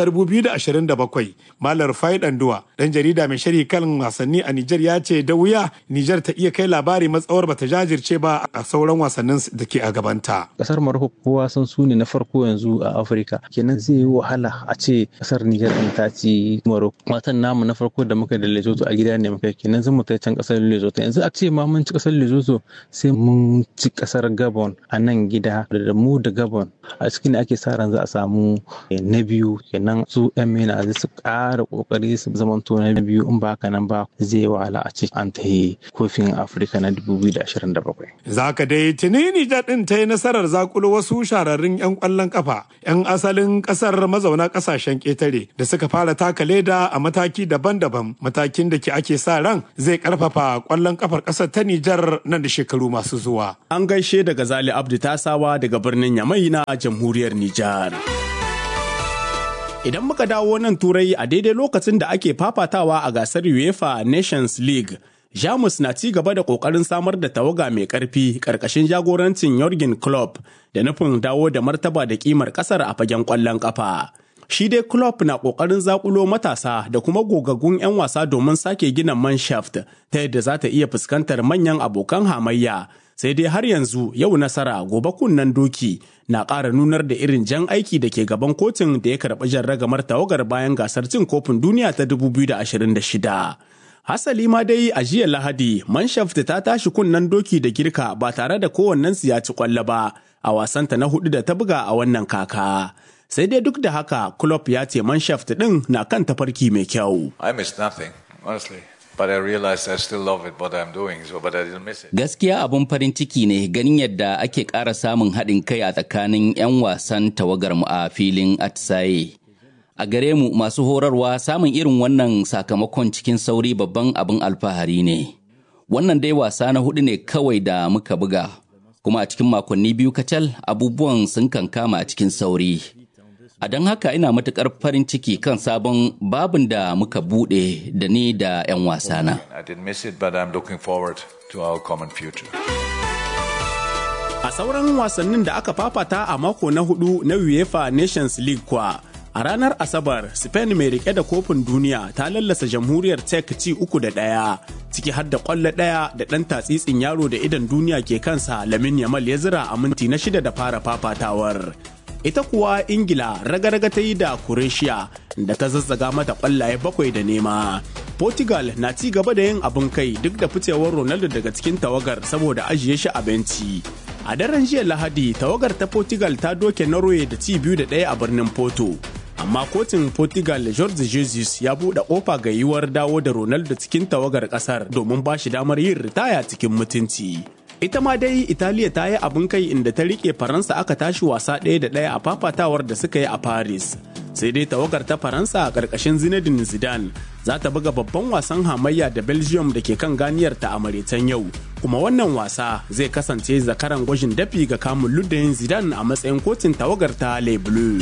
2027 malar fai danduwa dan jarida mai shari kan wasanni a nijar ya ce da wuya nijar ta iya kai labari matsawar bata jajirce ba a sauran wasannin da ke a gabanta kasar maroko kowa san su ne na farko yanzu a afirka kenan zai yi wahala a ce kasar nijar din ta ci maroko watan namu na farko da muka da lesotho a gida ne muka kenan zan mu kai can kasar lesotho yanzu a ce ma mun ci kasar lesotho sai mun ci kasar gabon a nan gida da mu da gabon a cikin da ake sa ran za a samu na biyu kenan su yan mena zai su ƙara ƙoƙari su zamanto na biyu in ba haka nan ba zai wahala a ce an ta yi kofin afirka na 2027 za ka dai tuni nijar din ta yi nasarar zakulo wasu shararrun yan kwallon kafa yan asalin kasar mazauna kasashen ƙetare da suka fara taka leda a mataki daban-daban matakin da ke ake sa ran zai karfafa kwallon kafar kasar ta nijar nan da shekaru masu zuwa An gaishe daga Zali Abdu Tasawa daga birnin Yamai na jamhuriyar Nijar. Idan muka dawo nan turai a daidai lokacin da ake fafatawa a gasar UEFA Nations League, Jamus na ci gaba da ƙoƙarin samar da tawaga mai ƙarfi ƙarƙashin jagorancin Jurgen Klopp da nufin dawo da martaba da ƙimar ƙasar a fagen ƙwallon ƙafa. Shi dai Klopp na ƙoƙarin zaƙulo matasa da kuma gogaggun 'yan wasa domin sake gina manshaft ta yadda za ta iya fuskantar manyan abokan hamayya sai dai har yanzu yau nasara gobe kunnen doki na ƙara nunar da irin jan aiki da ke gaban kotun da ya karɓi jan ragamar tawagar bayan gasar cin kofin duniya ta 2026. Hasali ma dai a jiya Lahadi, Manshaft ta tashi kunnen doki da girka ba tare da kowannen ya ci kwallo ba a wasanta na hudu da ta buga a wannan kaka. Sai dai duk da haka, Klopp ya ce Manshaft ɗin na kan tafarki mai kyau. I missed nothing, honestly. But I realized I still love it what I'm doing, so but I didn't miss it. Gaskiya abun farin ciki ne ganin yadda ake ƙara samun haɗin kai a tsakanin 'yan wasan tawagar mu a filin atisaye. A gare mu masu horarwa samun irin wannan sakamakon cikin sauri babban abin alfahari ne. Wannan dai wasa na hudu ne kawai da muka buga, kuma a cikin makonni biyu kacal abubuwan sun kankama a cikin sauri. A don haka ina matuƙar farin ciki kan sabon babin da muka buɗe da ni da 'yan wasana. I didn't miss it, but I'm looking forward to our common future. A sauran wasannin da aka fafata a mako na hudu na UEFA Nations League kwa, a ranar Asabar, Spain mai rike da kofin duniya ta lallasa jamhuriyar Czech ci uku da ɗaya, ciki har da ƙwallo ɗaya da ɗan tatsitsin yaro da idan duniya ke kansa Lamin Yamal ya zira a minti na shida da fara fafatawar. ita kuwa ingila raga-raga ta yi da croatia da ta zazzaga mata kwallaye bakwai da nema portugal na ci gaba da yin abin kai duk da ficewar ronaldo daga cikin tawagar saboda ajiye shi a benci a daren jiya lahadi tawagar ta portugal ta doke norway da ci biyu da ɗaya a birnin porto amma kotun portugal george jesus ya buɗe ƙofa ga yiwuwar dawo da ronaldo cikin tawagar ƙasar domin ba shi damar yin ritaya cikin mutunci ita ma dai italiya ta yi abin kai inda ta rike faransa aka tashi wasa ɗaya da ɗaya a fafatawar da suka yi a paris sai dai tawagar ta faransa a ƙarƙashin zinedine zidane za ta buga babban wasan hamayya da belgium da ke kan ganiyar ta a maritan yau kuma wannan wasa zai kasance zakaran gwajin dafi ga kamun luddayin zidane a matsayin kotun tawagar ta le bleu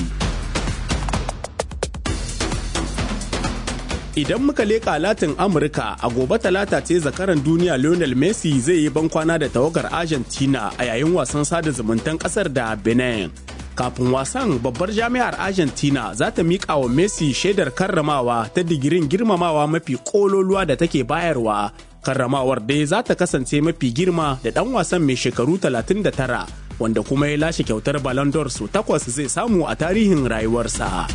Idan muka leƙa Latin Amurka a gobe talata ce zakaran duniya Lionel Messi zai yi bankwana da tawagar Argentina a yayin wasan sada zumuntan ƙasar da Benin. Kafin wasan babbar jami'ar Argentina za ta miƙa wa Messi shaidar karramawa ta digirin girmamawa mafi ƙololuwa da take bayarwa karramawar dai za ta kasance mafi girma da ɗan wasan mai shekaru 39 wanda kuma ya lashe kyautar Ballon d'Or su takwas zai samu a tarihin rayuwarsa.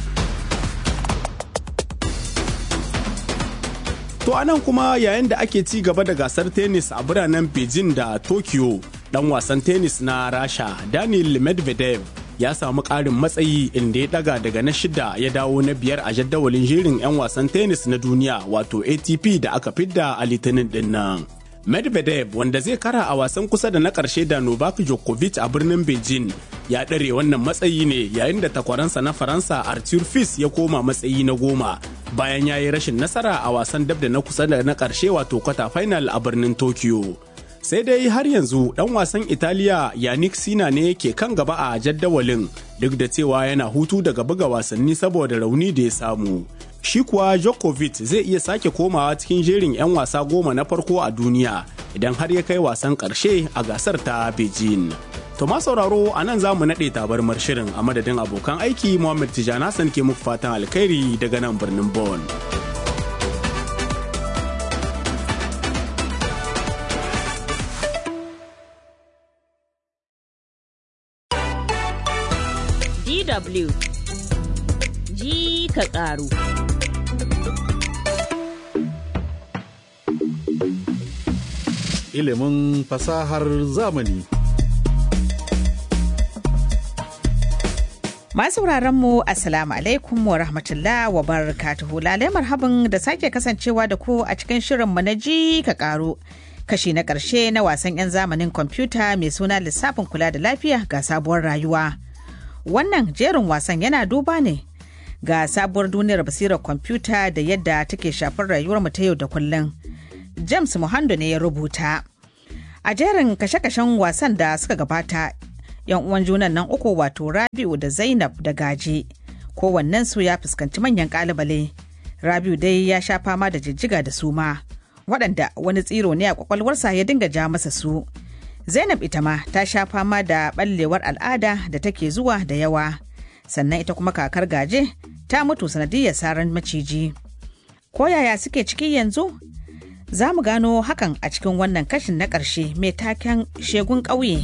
To anan kuma yayin da ake ci gaba da gasar tennis a biranen Beijing da Tokyo, dan wasan tennis na Rasha Daniel Medvedev ya samu ƙarin matsayi inda ya daga daga na shida ya dawo na biyar a jadawalin jerin 'yan wasan tennis na duniya wato ATP da aka fidda a litinin din nan. Medvedev wanda zai kara a wasan kusa da na ƙarshe da Novak Djokovic a birnin Beijing ya ɗare wannan matsayi ne yayin da takwaransa na Faransa Arthur Fils ya koma matsayi na goma bayan ya yi rashin nasara a wasan dab da na kusa da na ƙarshe wato kwata final a birnin Tokyo. sai dai har yanzu dan wasan italiya yannick sina ne ke kan gaba a jaddawalin duk da cewa yana hutu daga buga wasanni saboda rauni da ya samu shi kuwa Djokovic zai iya sake komawa cikin jerin 'yan wasa goma na farko a duniya idan har ya kai wasan ƙarshe a gasar ta beijing to ma sauraro a nan za mu naɗe tabarmar shirin a madadin abokan aiki muhammad tijjani hassan ke muku fatan alkhairi daga nan birnin Bonn. DW ji ka ƙaru. Ilimin fasahar zamani. Masu mu Assalamu alaikum wa rahmatullah wa barakatuhu lalai marhaban da sake kasancewa da ku a cikin shirinmu na ji ka ƙaru. Kashi na ƙarshe na wasan 'yan zamanin kwamfuta mai suna lissafin kula da lafiya ga sabuwar rayuwa. wannan jerin wasan yana duba ne ga sabuwar duniyar basirar kwamfuta da yadda take shafar rayuwar mu ta yau da kullum james muhando ne ya rubuta a jerin kashe-kashen wasan da suka gabata yan uwan junan nan uku wato rabiu da zainab da gaje kowannen su ya fuskanci manyan kalubale rabiu dai ya sha fama da jijjiga da suma waɗanda wani tsiro ne a kwakwalwarsa ya dinga ja masa su Zainab ita ma ta sha fama da ɓallewar al'ada da take zuwa da yawa, sannan ita kuma kakar gaje ta mutu sanadiyar saran maciji. Ko yaya suke ciki yanzu? Za mu gano hakan a cikin wannan kashin na ƙarshe mai taken shegun ƙauye.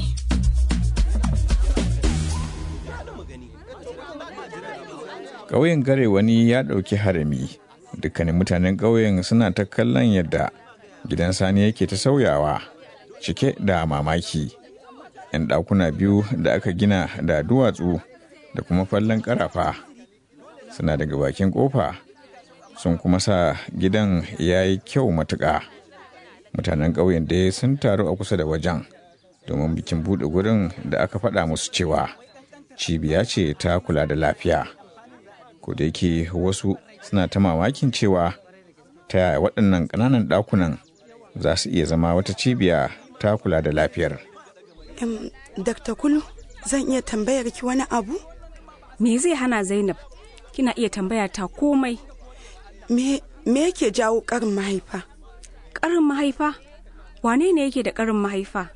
Ƙauyen gare wani ya ɗauki harami, dukkanin mutanen ƙauyen suna ta kallon yadda gidan sani yake ta sauyawa. cike da mamaki. 'Yan ɗakuna biyu da aka gina da duwatsu da kuma fallon ƙarafa suna daga bakin ƙofa sun kuma sa gidan ya yi kyau matuƙa. Mutanen ƙauyen dai sun taru a kusa da wajen domin bikin buɗe gurin da aka faɗa musu cewa cibiya ce ta kula da lafiya. Ko da yake wasu suna ta mamakin cewa ta yaya waɗannan ƙananan ɗakunan za su iya zama wata cibiya ta kula da lafiyar. Um, Dr. Kulu, zan iya tambayar ki wani abu? Me zai hana Zainab? Kina iya tambaya ta komai. Me, me yake jawo ƙarin mahaifa? Ƙarin mahaifa? Wane ne yake da ƙarin mahaifa?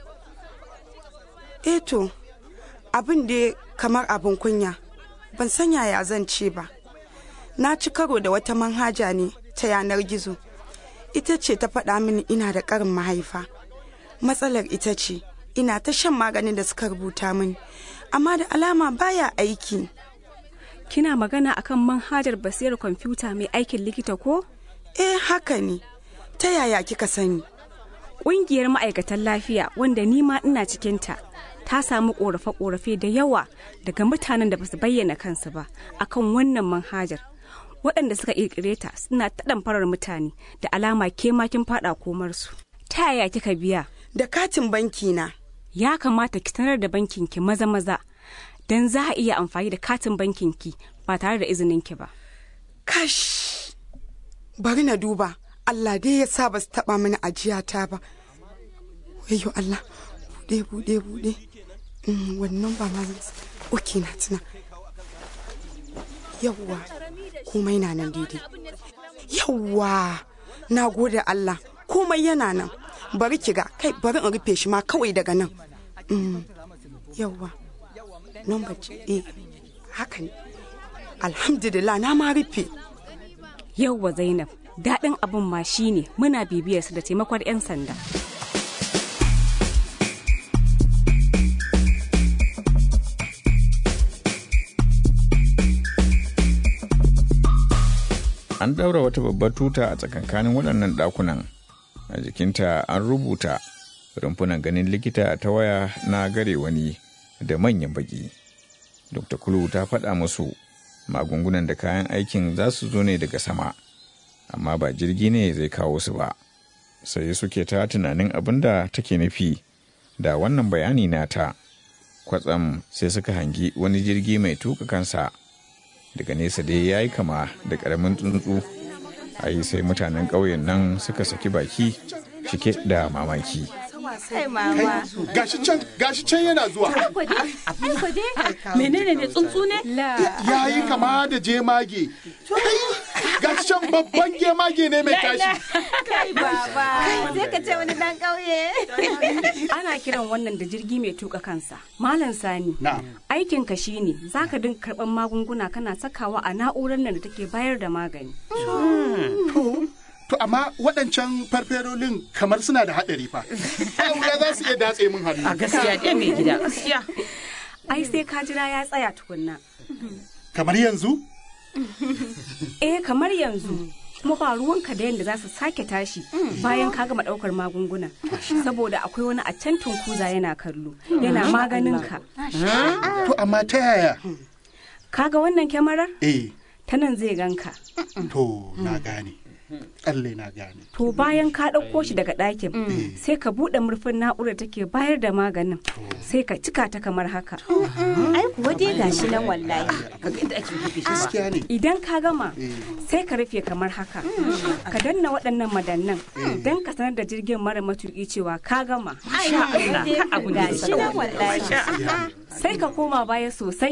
Eto, abin da kamar abin kunya, ban san yaya zan ce ba. Na ci karo da wata manhaja ne ta yanar gizo. Ita ce ta faɗa mini ina da ƙarin mahaifa. matsalar ita ce ina ta shan maganin da suka rubuta mini amma da alama baya aiki kina magana akan manhajar basirar kwamfuta mai aikin likita ko eh haka ne ta yaya kika sani ƙungiyar ma'aikatan lafiya wanda ni ma ina cikinta ta samu ƙorafe-ƙorafe da yawa daga mutanen da basu bayyana kansu ba akan wannan manhajar waɗanda suka ƙirƙire ta suna ta farar mutane da alama ke makin faɗa komarsu ta yaya kika biya da katin banki na. Ya kamata ki sanar da bankin ki maza maza don za a iya amfani da katin bankin ki ba tare da izinin ki ba. Kash! Bari na duba, Allah dai ya sa ba su taɓa mini ajiyata ba. Wayo Allah, buɗe buɗe buɗe. Wannan ba ma zan Oke na tuna. Yawwa, komai na nan daidai. Yawwa, na gode Allah, komai yana nan. bari ki ga kai bari in rufe shi ma kawai daga nan yawwa number eh haka ne alhamdulillah na ma rufe yawwa zainab daɗin abin ma shine muna bibiyarsu da taimakon 'yan sanda an ɗaura wata babbar tuta a tsakankanin waɗannan ɗakunan a jikinta an rubuta rumfunan ganin likita ta waya na gare wani da manyan baki dr kulu ta faɗa musu magungunan da kayan aikin za su zo ne daga sama amma ba jirgi ne zai kawo su ba sai suke ta tunanin abin da take nufi da wannan bayani nata kwatsam sai suka hangi wani jirgi mai tuka kansa daga nesa dai ya yi kama da ƙaramin tsuntsu a yi sai mutanen ƙauyen nan suka saki baki cike da mamaki Kai mama. Gashi can, gashi can yana zuwa. Menene ne tsuntsu ne? Ya yi kama da jemage. Gashi can babban jemage ne mai tashi. kai baba sai ka ce wani dan ƙauye ana kiran wannan da jirgi mai tuka kansa malam sani aikin ka shine zaka dinga karban magunguna kana sakawa a na'urar nan da take bayar da magani To amma waɗancan farferolin kamar suna da haɗari fa. Aure za su iya datse min hannu. A gaskiya dai mai gida gaskiya. ai sai ka jira ya tsaya tukunna Kamar yanzu? eh kamar yanzu kuma ba ruwanka da yadda za su sake tashi bayan ka gama ɗaukar magunguna saboda akwai wani a can tunkuza yana kallo yana maganin ka To amma ta yaya? kaga wannan kyamarar Eh, ta nan zai ganka to na gane. Tsalle na gane. to bayan ka ɗauko shi daga ɗakin sai ka buɗe murfin na'urar take bayar da maganin sai ka cika ta kamar haka Ai kuwa dai gashi nan wallahi. Kaga inda ake rufe shi ba. Gaskiya ne. idan ka gama sai ka rufe kamar haka ka danna waɗannan madannan don ka sanar da jirgin mara matuƙi cewa ka gama Ai, Allah, ka abu ne da Gashi nan kyau. wallahi. Masha Allah. sai ka koma baya sosai